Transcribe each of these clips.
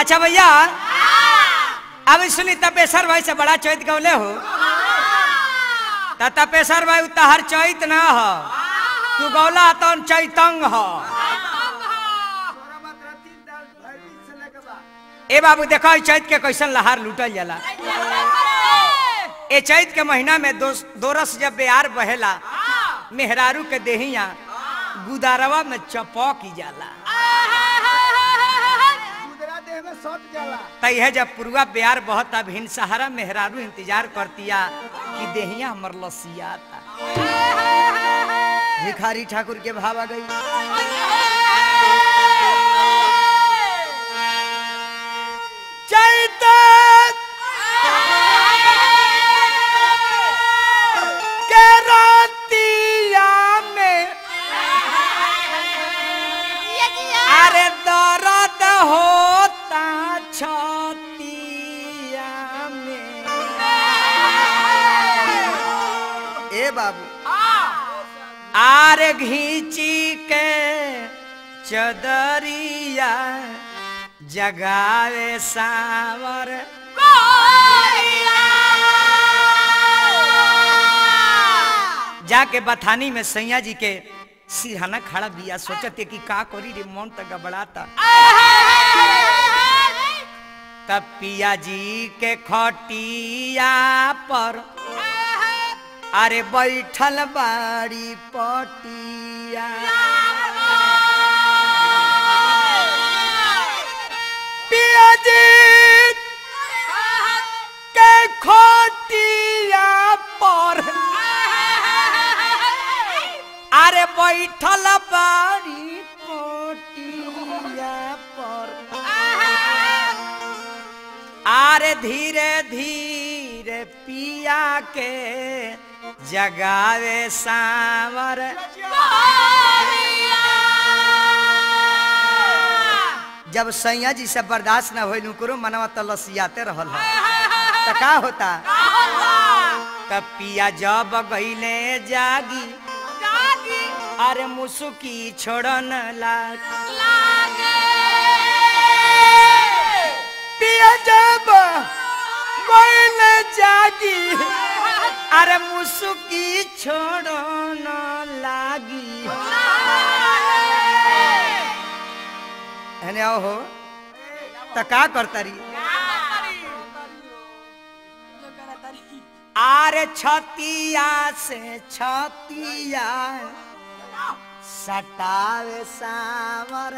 अच्छा भैया अब सुनी तपेश्वर भाई से बड़ा चैत गौले हो त तपेश्वर भाई तहर चैत ना हो तू गौला तो चैतंग हो ए बाबू देखो ई चैत के कैसन लहार लूटल जाला ए चैत के महीना में दो दोरस जब बेयार बहेला मेहरारू के देहिया गुदारवा में चपौक जाला तैहे जब पुरुआ बेयार बहता भिन सहारा मेहरारू इंतजार करतिया कि देहिया हमर लसियाता भिखारी ठाकुर के भाव आ गई चैत के रातिया में अरे दर्द होता छतिया में ए बाबू आरे घींची के चदरिया जगावे सावर जाके बथानी में सैया जी के सिरहाना खड़ा बिया सोचते कि का करी रे मन तक गबड़ाता तब पिया जी के खटिया पर अरे बैठल बाड़ी पटिया पिया जी के खटिया पर अरे बैठल बाड़ी पटिया पर आरे धीरे धीरे पिया के जगावे सावर जब सैया जी से बर्दाश्त न होइल उकरो मनवा तो लसियाते रहल है तो का होता तब पिया जब गईले जागी अरे मुसुकी छोड़न लाग पिया जब गईले जागी अरे मुसुकी छोड़न लागी हने आओ हो त का करतारी आरे छतिया से छतिया सटावे सावर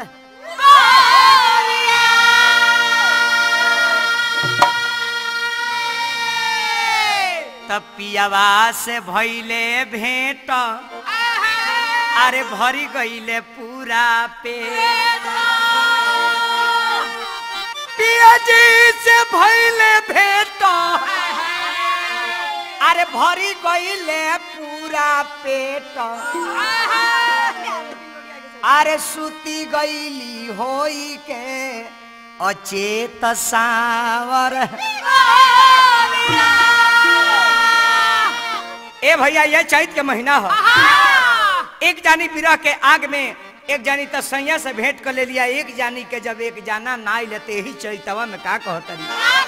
तब पियावा से भैले भेंट अरे भरी गईले पूरा पेट पिया जी से भैले भेंट अरे भरी गईले पूरा पेट अरे सुती गईली होई के अचेत सावर ए भैया ये चैत के महीना हो एक जानी विरह के आग में एक जानी तो सैया से भेंट कर ले लिया एक जानी के जब एक जाना ना लेते ही चैतवा में का कहतरी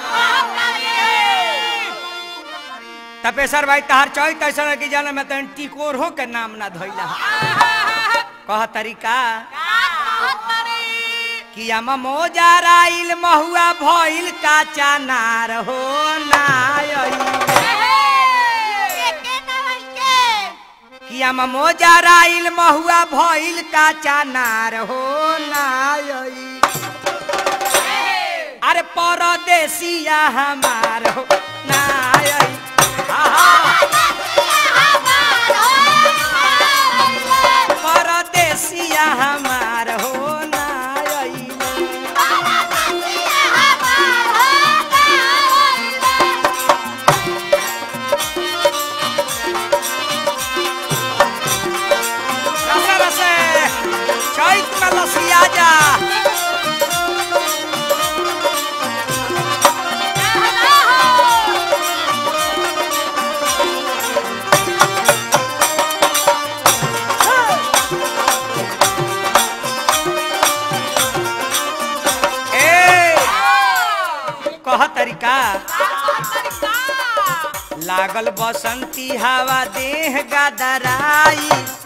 तपेश्वर भाई तहार चैत ऐसा कि जाना मैं तो टिकोरो के नाम ना धोइला कह तरीका कि हम मोजाराइल महुआ भइल काचा नार हो ना कि हम मोजाराइल महुआ भइल काचा नार हो ना अरे परदेसिया हमार हो ना परदेसिया हमार हो ना रसे रसे चैत में लसिया जा तरीका लागल बसंती हवा देह गदराई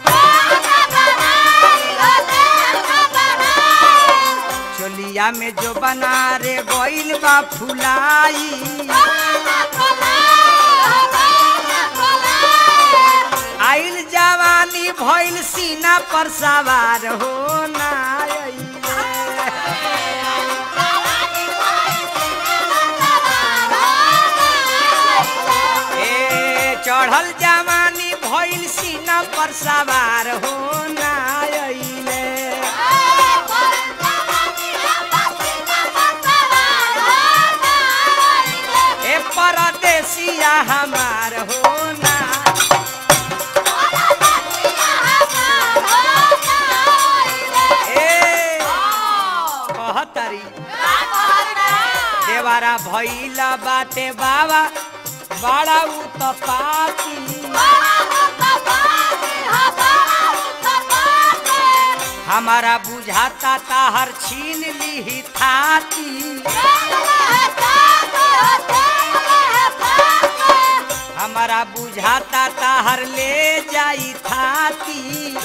चोलिया में जो बना रे गोइल बा फुलाई आइल जवानी भइल सीना पर सवार हो ना ए चढ़ल जवानी भइल सीना पर सवार हो ना अइले ए परदेसिया हमार हो ना ए कहतरी देवारा भइला बाटे बाबा बड़ा उतपाती हमारा बुझाता ताहर छीन ली थाती हमारा बुझाता ताहर ले जाई थाती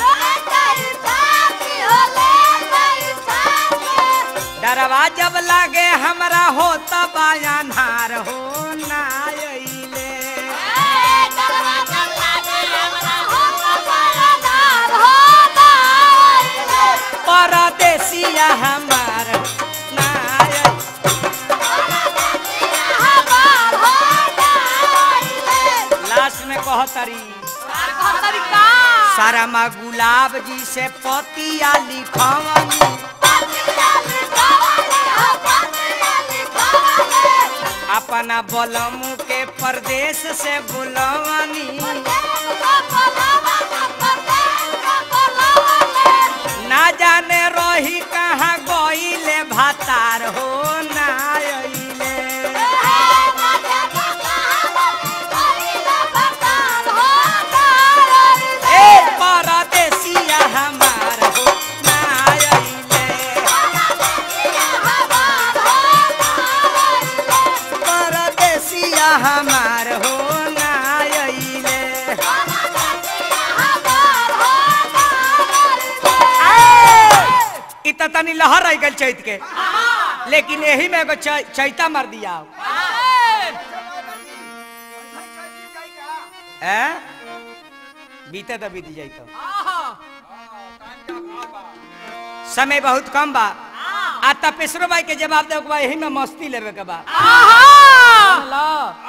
डरवा जब लागे हमरा हो तब अन्हार हो ना अइले परदेसिया हमार ना अइले। लास्ट में कहतरी सारा माँ गुलाब जी से पतिया लिखवनी अपना बलमू के परदेश से बुलवनी ना जाने रही कहाँ गईले भातार हो ना अइले ए परदेसिया हमार हो ना अइले परदेसिया हमार हो ना अइले इ त तनी लहर रह गल चैत के लेकिन यही में एगो चै- चैता मार दिया ए बीते तो बीत जाई तो समय बहुत कम बा आ तपेश्वरो भाई के जवाब दे के बा यही में मस्ती लेवे के बा लो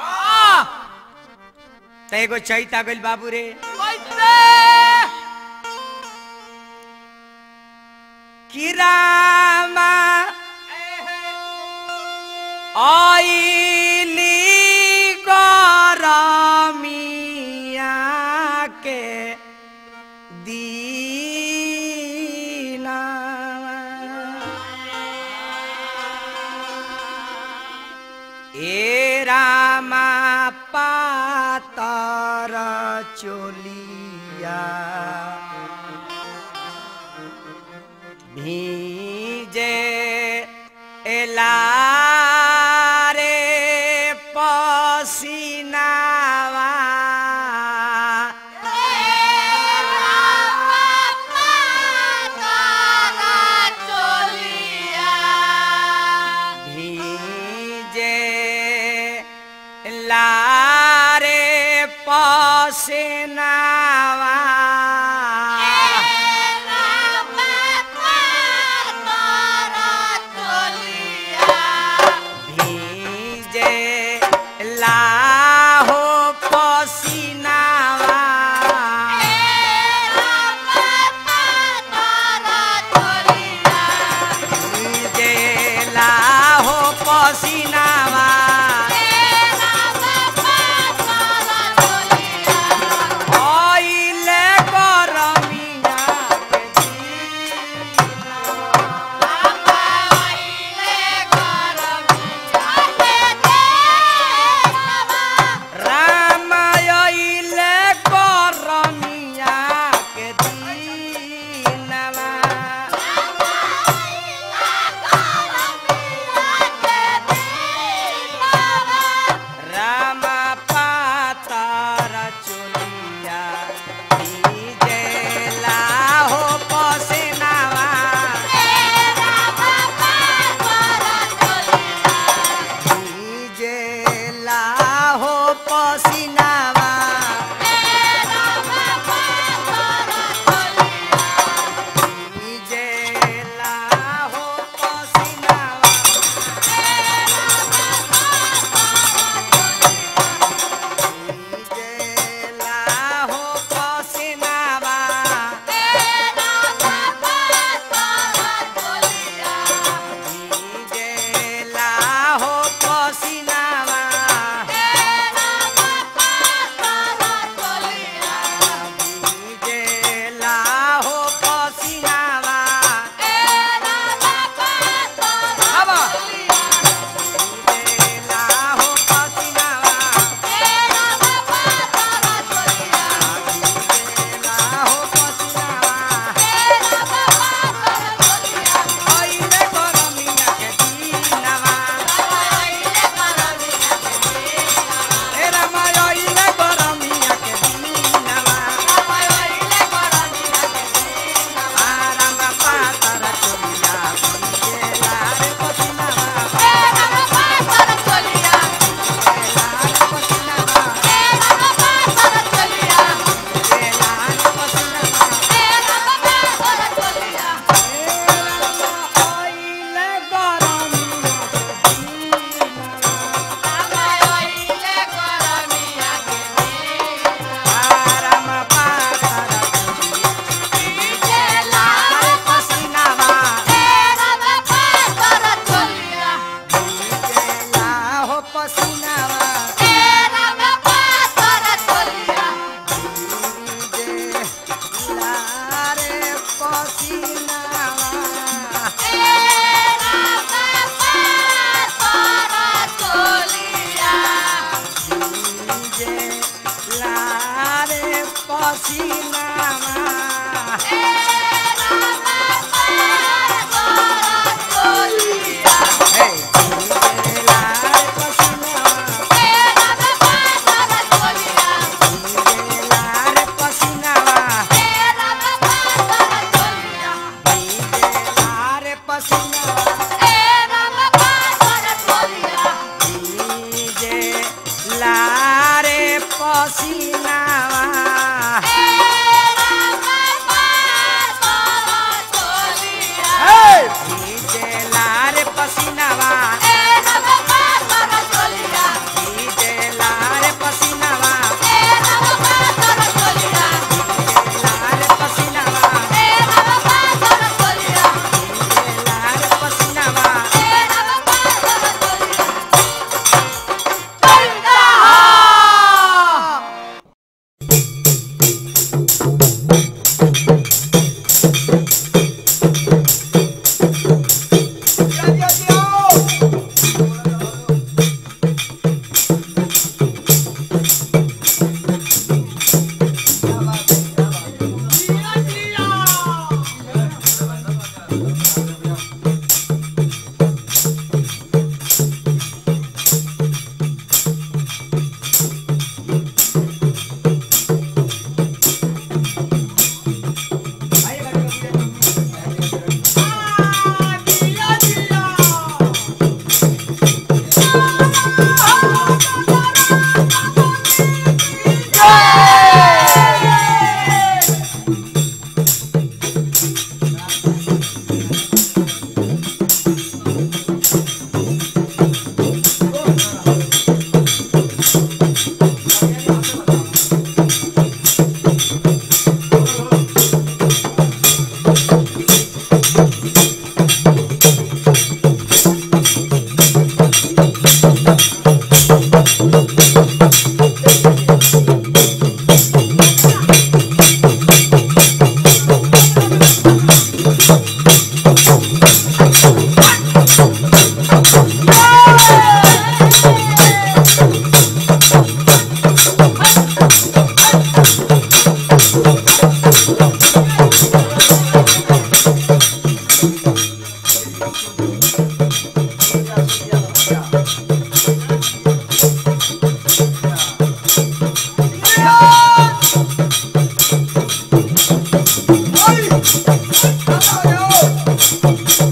त एगो चैता गइल बाबू रे कि रामा आइली गरमिया के दीना ए रामा पातर चोलिया भीजे एलारे पसीनावा भीजे लारे पसीनावा भीजे लाहो पसीनावा भीजे लाहो पसीनावा पसीनावा हे भीजेला रे पसीनावा भीजेला रे पसीनावा भीजेला रे पसीनावा भीजेला रे पसीनावा हे भीजेला रे पसीनावा भीजेला रे पसीनावा भीजेला रे पसीनावा भीजेला रे पसीनावा Ay!